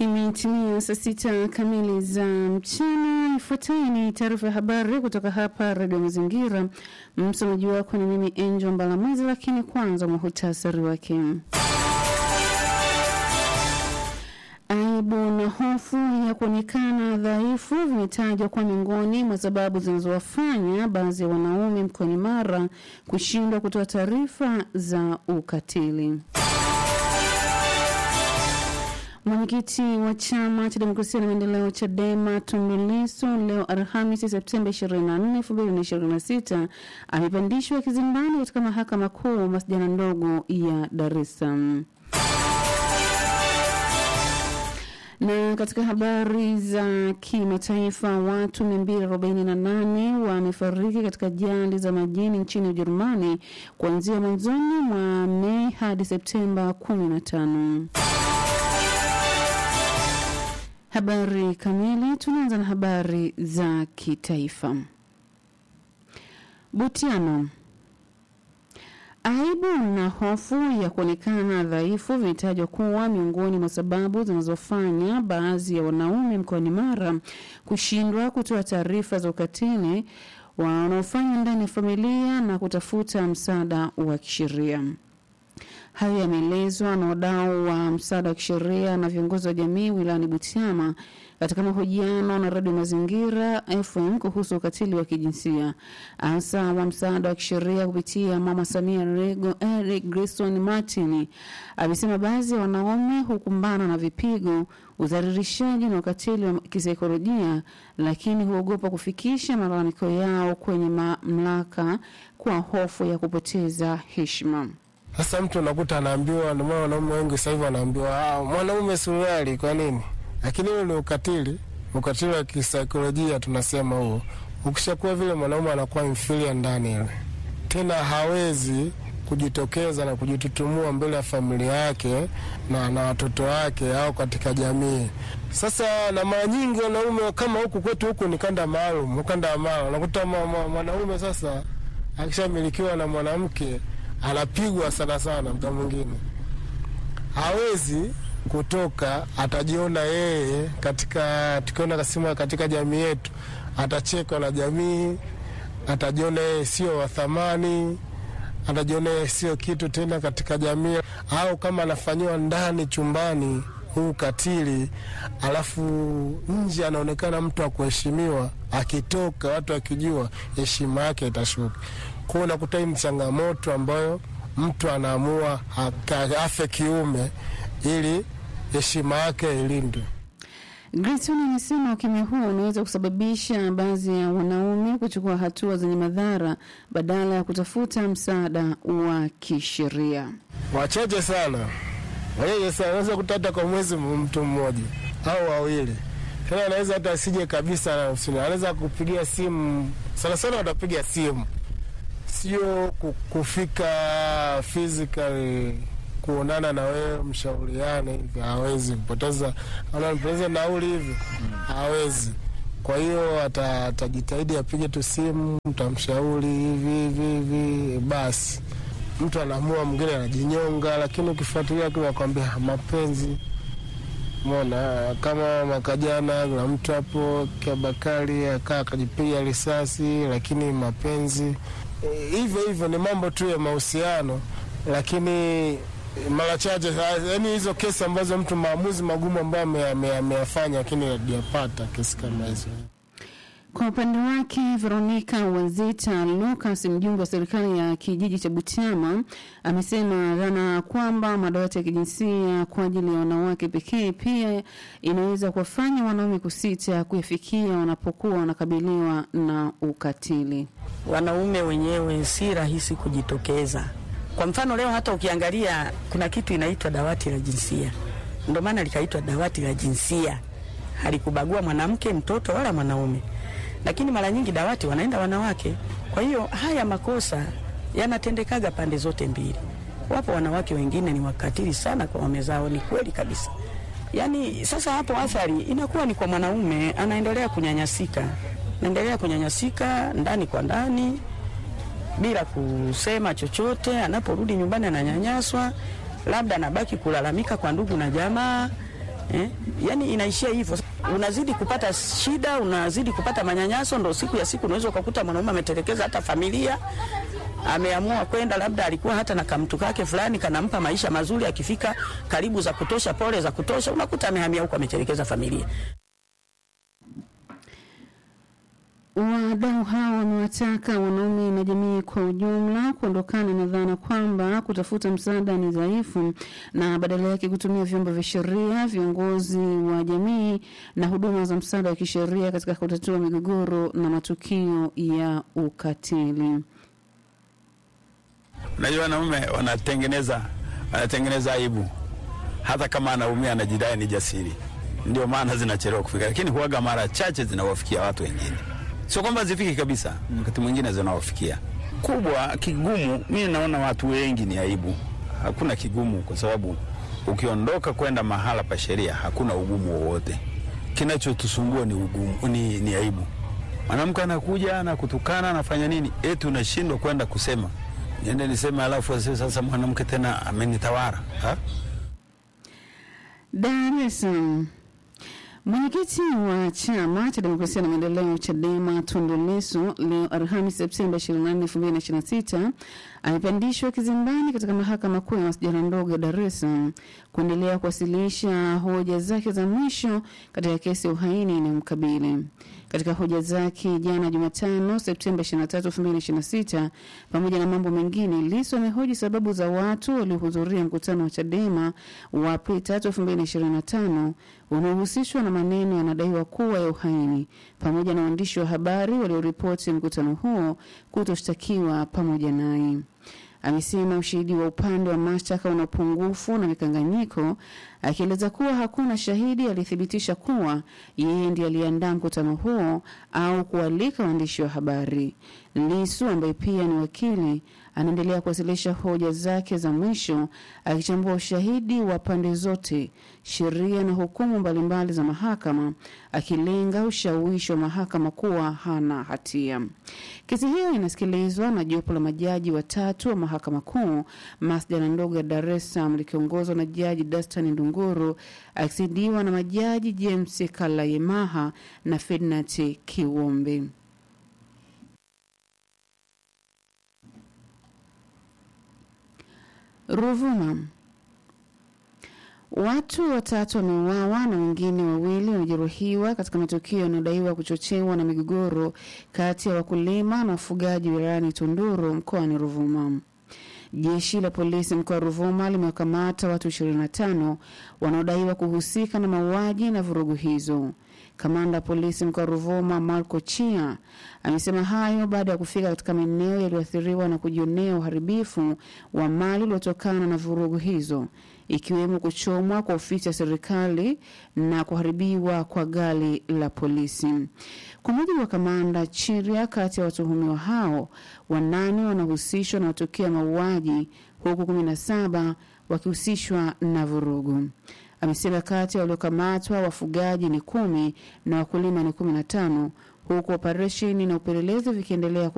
Imetimia saa sita kamili za mchana. Ifuatayo ni taarifa ya habari kutoka hapa Redio Mazingira. Msomaji wako ni mimi Angel Mbalamwezi, lakini kwanza muhutasari wake. Aibu na hofu ya kuonekana dhaifu vimetajwa kuwa miongoni mwa sababu zinazowafanya baadhi ya wanaume mkoani Mara kushindwa kutoa taarifa za ukatili. Mwenyekiti wa chama cha demokrasia na maendeleo CHADEMA Tundu Lissu leo Alhamisi Septemba 24, 2026 amepandishwa kizimbani katika mahakama kuu masjala ndogo ya Dar es Salaam. Na katika habari za kimataifa, watu 248 wamefariki katika ajali za majini nchini Ujerumani kuanzia mwanzoni mwa Mei hadi Septemba 15. Habari kamili. Tunaanza na habari za kitaifa. Butiano. Aibu na hofu ya kuonekana dhaifu vimetajwa kuwa miongoni mwa sababu zinazofanya baadhi ya wanaume mkoani Mara kushindwa kutoa taarifa za ukatili wanaofanya ndani ya familia na kutafuta msaada wa kisheria. Hayo yameelezwa na wadau wa msaada wa kisheria na viongozi wa jamii wilayani Butiama katika mahojiano na Radio Mazingira FM kuhusu ukatili wa kijinsia. Afisa wa msaada wa kisheria kupitia Mama Samia Rego Eric Grayson Martin amesema baadhi ya wanaume hukumbana na vipigo, udhalilishaji na ukatili wa kisaikolojia, lakini huogopa kufikisha malalamiko yao kwenye mamlaka kwa hofu ya kupoteza heshima. Sasa mtu unakuta anaambiwa, ndio maana wanaume wengi sasa hivi wanaambiwa ah, mwanaume suruali. Kwa nini? Lakini huo ni ukatili, ukatili wa kisaikolojia tunasema huo. Ukishakuwa vile, mwanaume anakuwa inferior ndani ile, tena hawezi kujitokeza na kujitutumua mbele ya familia yake na, na watoto wake au katika jamii. Sasa na mara nyingi wanaume kama huku kwetu huku ni kanda maalum, ukanda wa maalum, unakuta mwanaume sasa akishamilikiwa na mwanamke anapigwa sana sana, mda mwingine hawezi kutoka, atajiona yeye katika, tukiona kasema katika jamii yetu, atachekwa na jamii, atajiona yeye sio wa thamani, atajiona yeye sio kitu tena katika jamii, au kama anafanyiwa ndani chumbani huu katili, alafu nje anaonekana mtu wa kuheshimiwa, akitoka watu akijua, heshima yake itashuka kwao. Unakuta hii ni changamoto ambayo mtu anaamua afe kiume ili heshima yake ilindwe. Grayson amesema ukimya huo unaweza kusababisha baadhi ya wanaume kuchukua hatua zenye madhara badala ya kutafuta msaada wa kisheria. Wachache sana, wachache sana, unaweza kuta hata kwa mwezi mtu mmoja au wawili, tena anaweza hata asije kabisa, anaweza kupigia simu, sana sana watapiga simu sio kufika physically kuonana na wewe mshauriane hivi, hawezi kupoteza anapoteza nauli hivi, hawezi. Kwa hiyo atajitahidi apige tu simu, mtamshauri hivi hivi hivi, basi mtu anaamua, mwingine anajinyonga. Lakini ukifuatilia nakwambia mapenzi mona kama mwaka jana na mtu hapo Kiabakari akaa akajipiga risasi, lakini mapenzi hivyo hivyo ni mambo tu ya mahusiano, lakini mara chache, yaani hizo kesi ambazo mtu maamuzi magumu ambayo ameyafanya, lakini hajapata kesi kama hizo. Kwa upande wake Veronica Wazita Lucas, mjumbe wa serikali ya kijiji cha Butiama, amesema dhana kwamba madawati ya kijinsia kwa ajili ya wanawake pekee pia inaweza kuwafanya wanaume kusita kuyafikia wanapokuwa wanakabiliwa na ukatili. Wanaume wenyewe si rahisi kujitokeza. Kwa mfano leo hata ukiangalia kuna kitu inaitwa dawati la jinsia, ndio maana likaitwa dawati la jinsia, halikubagua mwanamke, mtoto wala mwanaume lakini mara nyingi dawati wanaenda wanawake. Kwa hiyo haya makosa yanatendekaga pande zote mbili. Wapo wanawake wengine ni wakatili sana kwa waume zao, ni kweli kabisa. Yaani sasa hapo athari inakuwa ni kwa mwanaume, anaendelea kunyanyasika, anaendelea kunyanyasika ndani kwa ndani bila kusema chochote. Anaporudi nyumbani ananyanyaswa, labda anabaki kulalamika kwa ndugu na jamaa eh? Yani inaishia hivyo, unazidi kupata shida, unazidi kupata manyanyaso, ndo siku ya siku unaweza ukakuta mwanaume ametelekeza hata familia ameamua kwenda labda alikuwa hata na kamtu kake fulani kanampa maisha mazuri, akifika karibu za kutosha, pole za kutosha, unakuta amehamia huko, ametelekeza familia. Wadau hao wamewataka wanaume na jamii kwa ujumla kuondokana na dhana kwamba kutafuta msaada ni dhaifu na badala yake kutumia vyombo vya sheria, viongozi wa jamii na huduma za msaada wa kisheria katika kutatua migogoro na matukio ya ukatili. Unajua, wanaume wanatengeneza wanatengeneza aibu, hata kama anaumia anajidai ni jasiri, ndio maana zinachelewa kufika, lakini huaga mara chache zinawafikia watu wengine. Sio kwamba zifiki kabisa, wakati mwingine zinawafikia. Kubwa kigumu, mi naona watu wengi ni aibu. Hakuna kigumu, kwa sababu ukiondoka kwenda mahala pa sheria hakuna ugumu wowote. Kinachotusumbua ni ugumu, ni, ni aibu. Mwanamke anakuja na kutukana anafanya nini, eti unashindwa kwenda kusema niende niseme, alafu asiwe sasa mwanamke tena amenitawara ha? Dar es Salaam. Mwenyekiti wa chama cha demokrasia na maendeleo CHADEMA Tundu Lissu leo Alhamisi Septemba 24, 2026 amepandishwa kizimbani katika mahakama kuu ya masjala ndogo ya Dar es Salaam kuendelea kuwasilisha hoja zake za mwisho katika kesi ya uhaini inayomkabili. Katika hoja zake jana Jumatano Septemba 23, 2026, pamoja na mambo mengine, Lissu amehoji sababu za watu waliohudhuria mkutano wa CHADEMA wa Aprili 3, 2025 unaohusishwa na maneno yanadaiwa kuwa ya uhaini pamoja na waandishi wa habari walioripoti mkutano huo kutoshtakiwa pamoja naye. Amesema ushahidi wa upande wa mashtaka una upungufu na mikanganyiko, akieleza kuwa hakuna shahidi aliyethibitisha kuwa yeye ndiye aliandaa mkutano huo au kualika waandishi wa habari. Lisu ambaye pia ni wakili anaendelea kuwasilisha hoja zake za mwisho akichambua ushahidi wa pande zote, sheria na hukumu mbalimbali za mahakama, akilenga ushawishi wa mahakama kuwa hana hatia. Kesi hiyo inasikilizwa na jopo la majaji watatu wa mahakama kuu masjala ndogo ya Dar es Salaam likiongozwa na Jaji Dastan Ndunguru akisaidiwa na majaji James Kalayemaha na Ferdinand Kiwombe. Ruvuma. Watu watatu wameuawa na wengine wawili wamejeruhiwa katika matukio yanayodaiwa kuchochewa na migogoro kati ya wakulima na wafugaji wilayani Tunduru mkoani Ruvuma. Jeshi la polisi mkoa wa Ruvuma limewakamata watu 25 wanaodaiwa kuhusika na mauaji na vurugu hizo. Kamanda wa polisi mkoa wa Ruvuma Marco Chia amesema hayo baada ya kufika katika maeneo yaliyoathiriwa na kujionea uharibifu wa mali uliotokana na vurugu hizo ikiwemo kuchomwa kwa ofisi ya serikali na kuharibiwa kwa gari la polisi. Kwa mujibu wa kamanda Chiria, kati ya watuhumiwa hao wanane wanahusishwa na matukio ya mauaji huku kumi na saba wakihusishwa na vurugu. Amesema kati ya waliokamatwa wafugaji ni kumi na wakulima ni kumi na tano huku operesheni na upelelezi vikiendelea